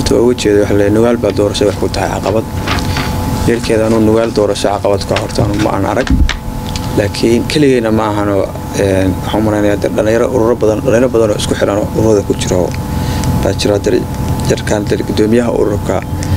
horta waa uga jeeda waxa le nugaal baa doorasho wax ku tahay caqabad yeelkeeda anuu nugaal doorasho caqabad ka horta anu ma aan arag laakiin keligeyna ma ahano waxaan malaynayaa de dhalinyaro ururo badan dhalinyaro badan oo isku xiran oo ururada ku jiro baa jira de jarkan de gudoomiyaha ururka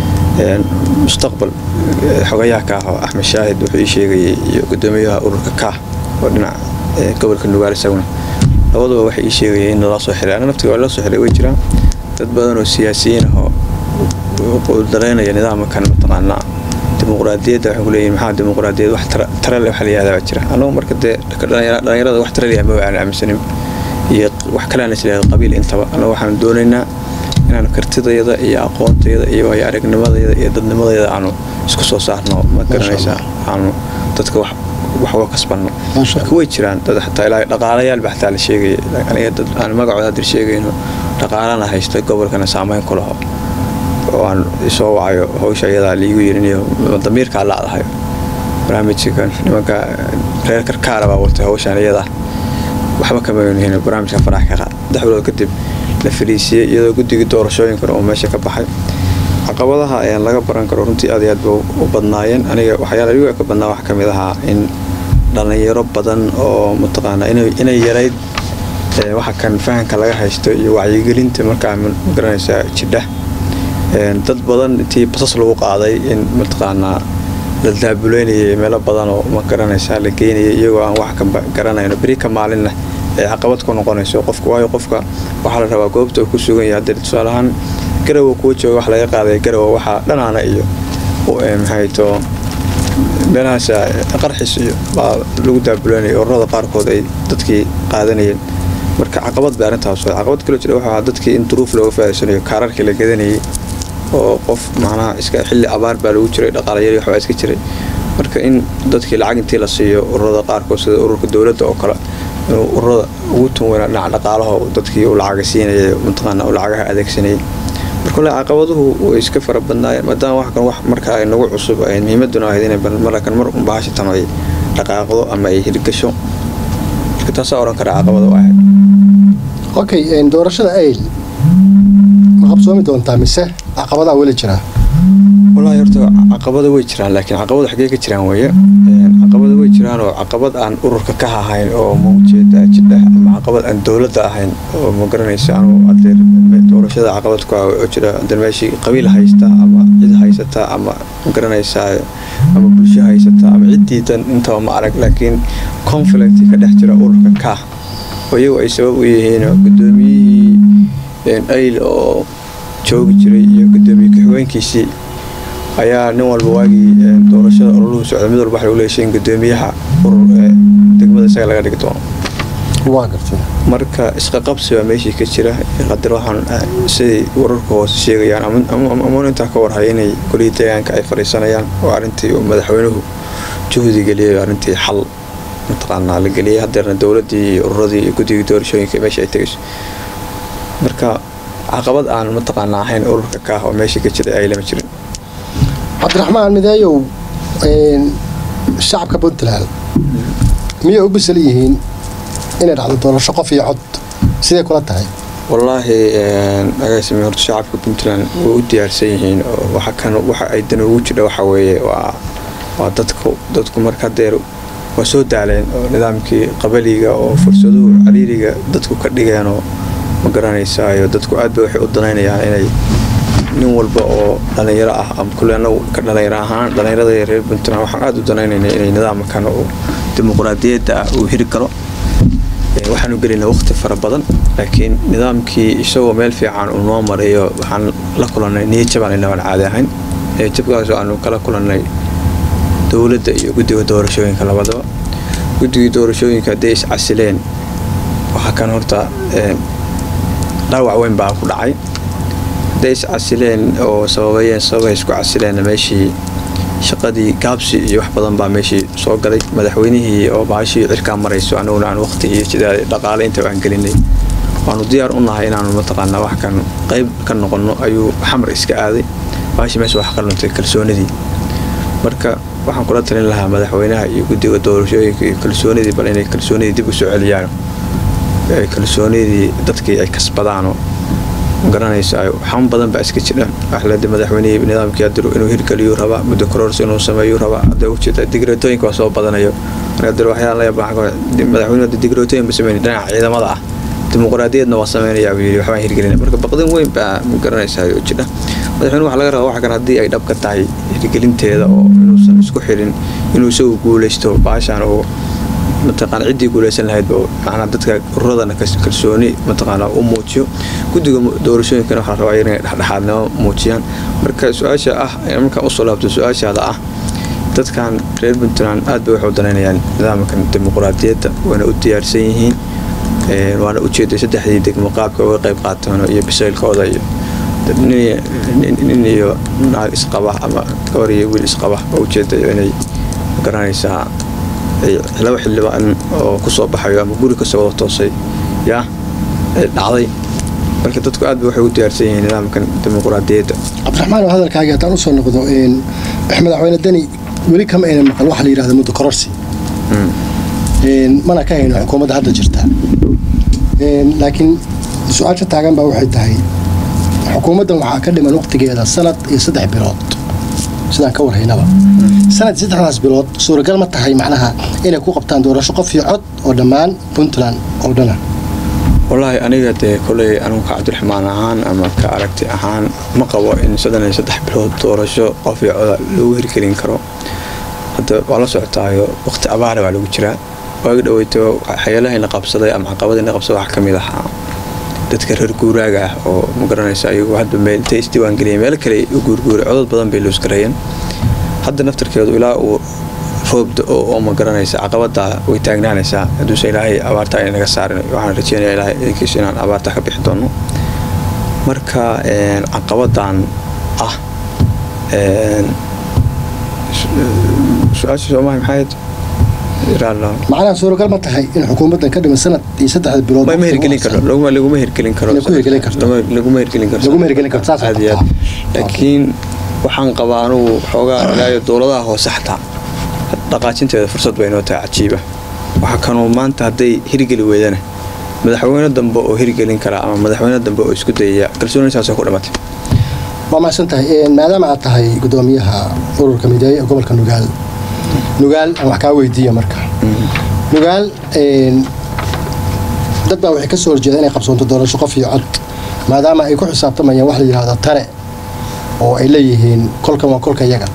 mustaqbal xogayaha ka ah oo axmed shaahid wuxuu ii sheegayay iyo gudoomiyaha ururka kaah oo dhinac gobolka nugaal isaguna labaduba waxay ii sheegayeen in lala soo xiray aniga naftiga waa lala soo xiray way jiraan dad badan oo siyaasiyiin ah oo dalaynaya nidaamkan mataqaanaa dimuqraadiyadda waxay ku leeyihin maxaa dimuqraadiyad wax tara le waxa la yihahdaa baa jira annagu marka dee dhalinyarada wax tara leeyahay ma aan aaminsanin iyo wax kale aan isleeyahay qabiil intaba annagu waxaan doonaynaa inaan kartidayada iyo aqoontayada iyo waayo aragnimadayada iyo dadnimadayada aanu isku soo saarno ma garanaysaa aanu dadka wax wax uga kasbanno marka way jiraan dad xataa ilaa dhaqaalayaal baa xataa la sheegaya aniga dad aan magacooda hadda sheegayno dhaqaalana haysta gobolkana saameyn ku laho oo aan isoo wacayo hawsha iyadaa liigu yirinayo damiirkaa laadahayo barnaamijkan nimanka reer karkaara baa watay hawshan iyadaa waxba kama yihin barnaamijka farax ka qaad saddex bilood kadib la fariisiyey iyadoo guddigii doorashooyinkan oo meesha ka baxay caqabadaha ayaan laga baran karo runtii aad iyo aad ba u badnaayeen aniga waxyaala igu ka badnaa waxaa kamid ahaa in dhalinyaro badan oo mataqaana inay yarayd waxa kan fahanka laga haysto iyo wacyigelinta markaa magaranaysaa jidha dad badan intii basas lagu qaaday in mataqaanaa la daabuleynayay meelo badan oo ma garanaysaa la geynayay iyagoo aan wax ka garanayno beri ka maalinna ay caqabad ku noqonayso qofka waayo qofka waxaa la rabaa goobta uu ku sugan yahay haddee tusaale ahaan garowa kuwa jooga wax laga qaaday garowa waxaa dhanaana iyo maxayto meelahaas qarxis iyo baa lagu daabuleynaya ururada qaarkood ay dadkii qaadanayeen marka caqabad bay arrintaas caqabad kaloo jira waxaa dadkii in duruuf looga faa'iidsanayo kaararkii la gadanayay oo qof macnaha iska xilli abaar baa lagu jiray dhaqaalayari waxbaa iska jiray marka in dadkii lacag intii la siiyo ururada qaarkood sida ururka dowladda oo kale inuu ururada ugu tun weynaa dhinaca dhaqaalaha dadkii uu lacaga siinayay mataqaana uu lacagaha adeegsanayay marka le caqabaduhu way iska fara badnaayeen maadaama wax kan wax marka ay nagu cusub ay muhiimaduna ahayd inay markan mar un bahashatan ay dhaqaaqdo ama ay hirgasho marka taasaa odhan kara caqabada u ahayd okay doorashada ayl ma qabsoomi doontaa mise caqabadaa weli jiraa wallaahi horta caqabada way jiraan laakiin caqabada xaggee ka jiraan weeye caqabada way jiraan oo caqabad aan ururka ka ahayn oo ma ujeeda jidha ama caqabad aan dowladda ahayn oo ma garanaysa anu adeer doorashada caqabad ku ah oo jira adeer meeshii qabiil haysta ama cid haysata ama ma garanaysaa ama bulsho haysata ama ciddiidan intaba ma arag laakiin conflict ka dhex jira ururka ka oo iyagu ay sabab u yihiin gudoomiyihii ayl oo joogi jiray iyo gudoomiye ku-xigeenkiisii ayaa nin walba waagii doorashada ololuhu socda mid walba waxa lagu leeshay in gudoomiyaha urur ee degmada isaga laga dhigi doono waa gartay marka isqaqabsi baa meeshii ka jira qadar waxaan siday wararka hoose sheegayaan ama intaa ka warhaya inay golihii deegaanka ay fadhiisanayaan oo arrintii uu madaxweynuhu juhdi geliyay arrintii xal mataqaanaa la geliyay hadeerna dowladdii iyo ururadii iyo guddigii doorashooyinka meesha ay tegayso marka caqabad aan mataqaanaa ahayn ururka kaah oo meeshii ka jiray ay lama jirin cabdiraxmaan mideeyow shacabka puntland miyay u bisal yihiin inay dhacdo doorasho qof iyo cod sidee kula tahay wallaahi agaasimi horta shacabka puntland way u diyaarsan yihiin oo waxa kan waxa ay dan ugu jidha waxa weeye waa waa dadku dadku marka deer waa soo daaleen oo nidaamkii qabaliga oo fursaduhu cariiriga dadku ka dhigeen oo ma garanaysaayo dadku aad bay waxay u danaynayaan inay nin walba oo dhalinyaro ah ama kule anagu ka dhalinyaro ahaan dhalinyarada reer puntland waxaan aada u danaynaynay inay nidaamkan oo dimuqraadiyadda ah uu hiri galo waxaanu gelinay waqti fara badan laakiin nidaamkii isagoo meel fiican uu noo marayo waxaan la kulannay niyadjabaan inabaan caadi ahayn niyadjabkaas aanu kala kulannay dowladda iyo guddiga doorashooyinka labadaba guddigii doorashooyinka hadday iscasileen waxaa kan horta dhaawac weyn baa ku dhacay hadday iscasileen oo sababayeen sababay isku casileen meeshii shaqadii gaabsi iyo wax badan baa meeshii soo galay madaxweynihii oo baashii cirkaa marayso anaguna aan waqti iyo jidaad dhaqaale intaba aan gelinay waanu diyaar u nahay inaanu mataqaanaa wax kan qayb ka noqonno ayuu xamar iska aaday baashii meesha wax ka luntay kalsoonidii marka waxaan kula talin lahaa madaxweynaha iyo guddiga doorashooyinka iyo kalsoonidii bal inay kalsoonidii dib u soo celiyaan kalsoonidii dadkii ay kasbadaanoo garanaysa xam badan baa iska jira waxlada madaxweynihii nidaamkii adiru inuu hirgeliyu rabaa muddo kororsi inuu sameeyu rabaa hadda ujeeda digreetooyinka waa soo badanayo marka waxyaala madaxweynuhu digreetooyin ba sameyn dhinaca ciidamada ah dimuqraadiyadna waa sameynaya buu yidhi waxbaan hirgelina marka baqdin weyn baa garanaysaa oo jira madaxweyne waxa laga rabaa waxa kan haddii ay dhab ka tahay hirgelinteeda oo inuusan isku xirin inuu isagu guulaysto baashaan oo mataqaana ciddii guulaysan lahayd oo macnaa dadka ururadana kalsooni mataqaana u muujiyo guddiga doorashooyinkana waxaa rabaa inay dhexdhexaadnimo muujiyaan marka su-aasha ah markaan usoo laabto su-aashaada ah dadkan reer puntland aad bay waxu danaynayaan nidaamkan dimuqraadiyadda wayna u diyaarsan yihiin waana ujeeday saddexdii degmo qaabka uga qayb qaataan iyo bisaylkooda iyo nin iyo naag isqaba ama gabar iyo wiil isqaba oo ujeedayo inay garanaysaa laba xildhibaan oo kusoo baxayo ama guri kasoo wada toosay yaa dhacday marka dadku aad ba waxay u diyaarsan yihiin nidaamkan dimuqraadiyadda cabdiraxmaan oo hadalkaagii haddaan usoo noqdo madaxweyne deni weli kama aynan maqal waxa la yidhahda muddo kororsi mana ka hayno xukuumadda hadda jirta laakiin su-aasha taagan baa waxay tahay xukuumaddan waxaa ka dhiman waqtigeeda sanad iyo saddex bilood sidaan ka warhaynaba sanad iyo saddexdaas bilood suuragal ma tahay macnaha inay ku qabtaan doorasho qof iyo cod oo dhammaan puntland oo dhana wallaahi aniga dee koley anugu ka cabdiraxmaan ahaan ama ka aragti ahaan ma qabo in soddon iyo saddex bilood doorasho qof iyo coda lagu hirgelin karo hadda waa la socotaayo waqti abaara baa lagu jiraa waagi dhaweyto xayalahayna qabsaday ama caqabadayna qabsaday waxaa ka mid ahaa dadka reer guuraaga ah oo ma garanaysa ayagu hadba meel intay isdiiwaangeliyeen meel kale u guurguuray codod badan bay loosgareeyeen hadda naftarkeedu ilaa uu roobda oo ma garanaysa caqabada way taagnaanaysaa hadduuse ilaahay abaarta ay naga saarin waxaan rajeynaya ilaahay idinkiisu inaan abaarta ka bixi doono marka caqabadan ah su-aasha soomaali maxayd macnaha suuragal ma tahay in xukuumaddan ka dhiman sanad iyo saddexda bilood ma hirgelin karo laguma hirgelin karo laguma hirgelin karo laguma hirgelin karto saas aad iyo aad laakiin waxaan qabaa anugu xoogaa ilaayo dowladaha hoose xataa dhaqaajinteeda fursad bay noo tahay cajiiba waxaa kanuu maanta hadday hirgeli weydana madaxweyne dambe oo hirgelin kara ama madaxweyne dambe oo isku dayaya kalsoonisaasoo ku dhimatay waa mahadsan tahay maadaama aad tahay gudoomiyaha ururka mideeye ee gobolka nugaal nugaal aan wax kaa weydiiya marka nugaal dad baa waxay ka soo horjeeda inay qabsoonto doorasho qof iyo cod maadaama ay ku xisaabtamayaan wax la yidhahdo tare oo ay leeyihiin kolkan waa kolka yaga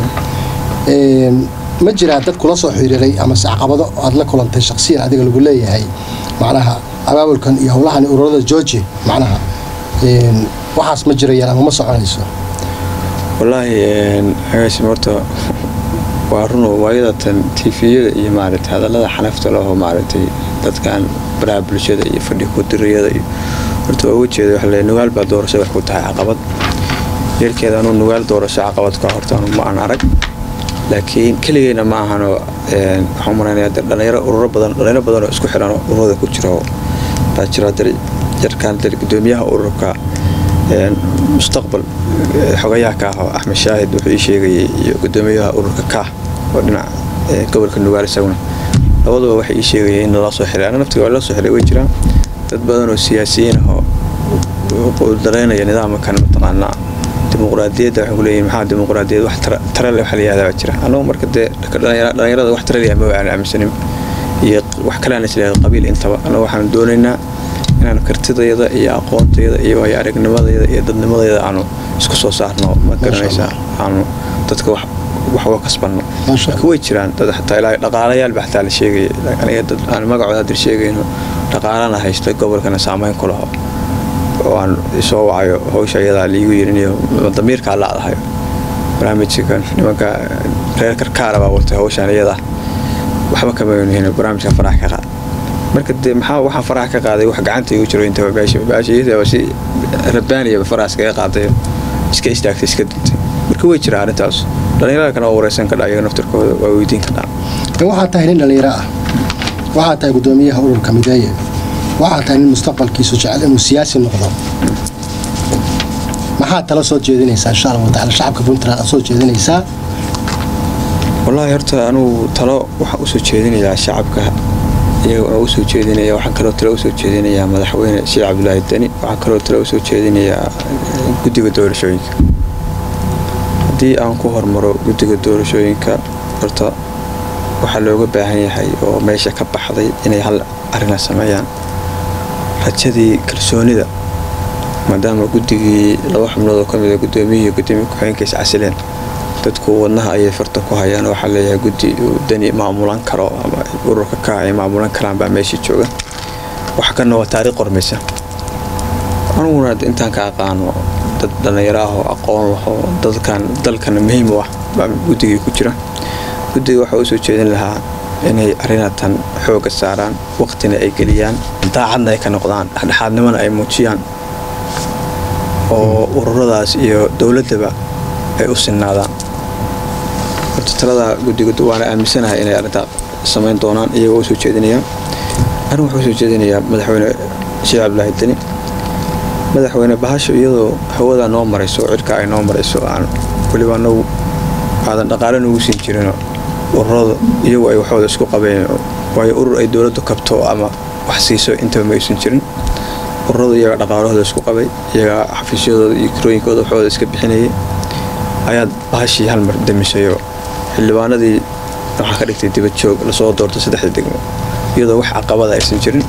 ma jiraa dad kula soo xiriiray amase caqabado aad la kulantay shaksiyan adiga lagu leeyahay macnaha abaabulkan iyo howlahan ururada georgi macnaha waxaas ma jirayaan ama ma soconayso wallaahi agaasim horta waa runo waayadatan tifiyada iyo maaragtay hadallada xanafta leho maaragtay dadkan baraha bulshada iyo fadhi kudiriyada iyo horta waa uga jeeda waxa le nugaal baa doorasho wax ku tahay caqabad yeelkeeda anuu nugaal doorasho caqabad ka horta anu ma aan arag laakiin keligeyna ma ahano waxaan maraynaya dhalinyaro ururo badan dhalinyaro badan oo isku xiran ururada ku jiro baa jira jarkaan gudoomiyaha ururka mustaqbal xogayaha ka ah oo axmed shaahid wuxuu ii sheegayay iyo gudoomiyaha ururka kaah oo dhinaca gobolka nugaal isaguna labaduba waxay ii sheegayeen in lala soo xiray ana naftiga waa lala soo xiray way jiraan dad badan oo siyaasiyiin ah oo daraynaya nidaamkan mataqaanaa dimuqraadiyadda waxay ku leeyihin maxaa dimuqraadiyad wax tare le waxa la yihahdaa baa jira annagu marka dee dhalinyarada wax tare leeyahay ma aan aaminsanin iyo wax kale aan isleeyahay qabiil intaba annagu waxaan doonaynaa inaan kartidayada iyo aqoontayada iyo waayo aragnimadayada iyo dadnimadayda aanu isku soo saarno ma garanaysaa aanu dadka wax wax uga kasbanno marka way jiraan dad xataa ilaa dhaqaalayaal ba xataa la sheegaya aniga dad aan magacooda hadir sheegayno dhaqaalana haysta gobolkana saameyn ku laho oo aan isoo wacayo hawsha iyadaa liigu yirinayo damiirkaa laadahayo barnaamijka nimanka reer karkaara baa watay hawshaan iyada waxba kama yihin barnaamijka farax ka qaad marka dee maxaa waxaa farax ka qaaday wax gacanta igu jiro intaba baashi baashi iyadaba si rabaaniyaba faraas kaga qaaday iska istaagtay iska duntay marka way jiraa arrintaas dhalinyarada kana waa wareysan kadhaa iyaga naftirkooda waa weydiin kadhaa waxaa tahay nin dhalinyaro ah waxaa tahay gudoomiyaha ururka mideeye waxaa tahay nin mustaqbalkiisu jecel inuu siyaasi noqdo maxaad tala soo jeedinaysaa insha allahu tacaala shacabka puntland aad soo jeedinaysaa wallaahi horta anugu talo waxaa usoo jeedinayaa shacabka iyaga waa usoo jeedinaya waxaan kaloo tale usoo jeedinayaa madaxweyne sheekh cabdulaahi deni waxaan kaloo tale usoo jeedinayaa guddiga doorashooyinka haddii aan ku hormaro guddiga doorashooyinka horta waxaa looga baahan yahay oo meesha ka baxday inay hal arina sameeyaan rajadii kalsoonida maadaama guddigii laba xubnood oo kamid a gudoomiyihii gudoomiye ku-xigeenkiisa casileen dadku wadnaha ayay farta ku hayaan waxaa leeyahay guddi uu dani maamulan karo ama ururka ka ay maamulan karaan baa meeshii jooga waxa kana waa taariikh qormaysa aniguna intaan ka aqaano dad dhallinyaro ah oo aqoon laho dadkan dalkana muhiim u ah baa guddigii ku jira guddiga waxaa usoo jeedin lahaa inay arrinatan xooga saaraan waqtina ay geliyaan daacadna ay ka noqdaan dhexdhexaadnimona ay muujiyaan oo ururadaas iyo dowladdaba ay u sinnaadaan horta talada guddiga waana aaminsanahay inay arrintaa samayn doonaan iyagoo usoo jeedinayaan arrin wuxuu usoo jeedinayaa madaxweyne sheekh cabdulaahi deni madaxweyne bahasho iyadoo hawada noo marayso cirka ay noo marayso aan weliba anagu aadan dhaqaale nugu siin jirinoo ururada iyagu ay waxooda isku qabeen waayo urur ay dowladdu kabto ama wax siiso intaba ma aysan jirin ururadu iyaga dhaqaalahooda isku qabay iyaga xafiisyadooda iyo kirooyinkooda waxooda iska bixinayay ayaad bahashii hal mar damisayo xildhibaanadii waxaa ka dhigtay dibad joog lasoo doortay saddexda degmo iyadoo wax caqabada aysan jirin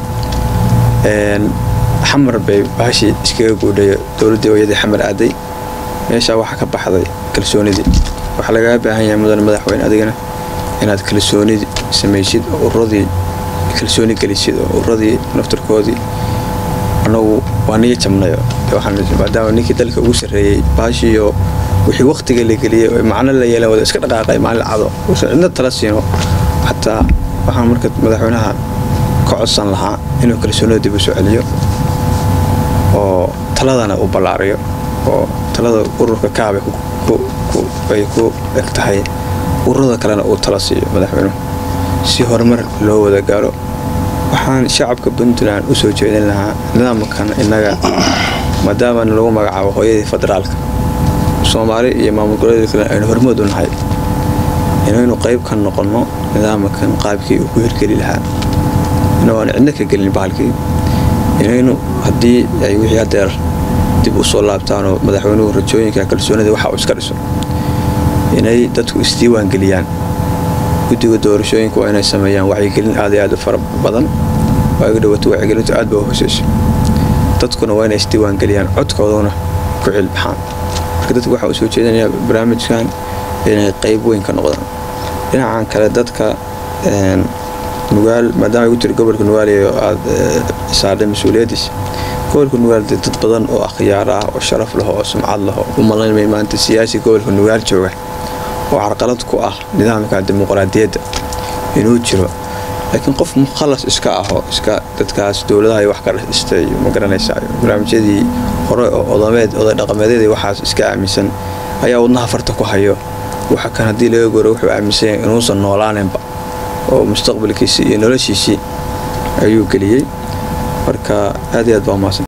xamar bay bahashii iskaga guudhayo dowladdii ooyadii xamar aaday meeshaa waxaa ka baxday kalsoonidii waxaa lagaga baahan yahay mudane madaxweyne adigana inaad kalsoonidii samaysid oo ururadii kalsooni gelisid oo ururadii naftarkoodii anagu waa niga jabnayo maadaama ninkii dalka ugu sarreeyey baashiiyo wixii waktiga la geliyey oo macno la yeelan wada iska dhaqaaqay maalin cado uusan cidna tala siino xataa waxaan marka madaxweynaha ka codsan lahaa inuu kalsoonida dib u soo celiyo oo taladana uu ballaariyo oo talada ururka kaabay ay ku eg tahay ururada kalena uu tala siiyo madaxweynuhu si horumar loo wada gaaro waxaan shacabka puntland usoo jeedin lahaa nidaamkan innaga maadaama lagu magacaabo hooyadii federaalka soomaali iyo maamul goboleedka kale aynu hormood u nahay inaynu qayb ka noqonno nidaamkan qaabkii uu ku hirgeli lahaa inuu aan cidno ka gelin bahalkii inaynu haddii ay wixii hadeer dib u soo laabtaanoo madaxweynuhu rajooyinka kalsoonida waxa uu iska dhiso inay dadku isdiiwaan geliyaan guddiga doorashooyinka waa inay sameeyaan wacyigelin aad iyo aad u fara badan waaga dhawaato wacyigelintu aad ba u hooseyso dadkuna waa inay isdiiwaan geliyaan codkooduna ku cilbaxaan marka dadku waxaa u soo jeedinayaa barnaamijkan inay qayb weyn ka noqdaan dhinacan kale dadka nugaal maadaama igu tiri gobolka nugaal iyo aad saardhay mas-uuliyaddiis gobolka nugaal dee dad badan oo akhyaar ah oo sharaf leh oo sumcad leh oo u malaynmay maanta siyaasi gobolka nugaal jooga oo carqalad ku ah nidaamka dimuqraadiyadda inuu jiro laakiin qof mukhalas iska aho iska dadkaas dowladaha wax ka dhistay ma garanaysaa barnaamijyadii hore oo odameed oday dhaqameedyadii waxaas iska aaminsan ayaa wadnaha farta ku hayo waxa kan haddii laga goro wuxuu aaminsan yahay inuusan noolaaninba oo mustaqbalkiisii iyo noloshiisii ayuu geliyey marka aad iyo aad baa umaasan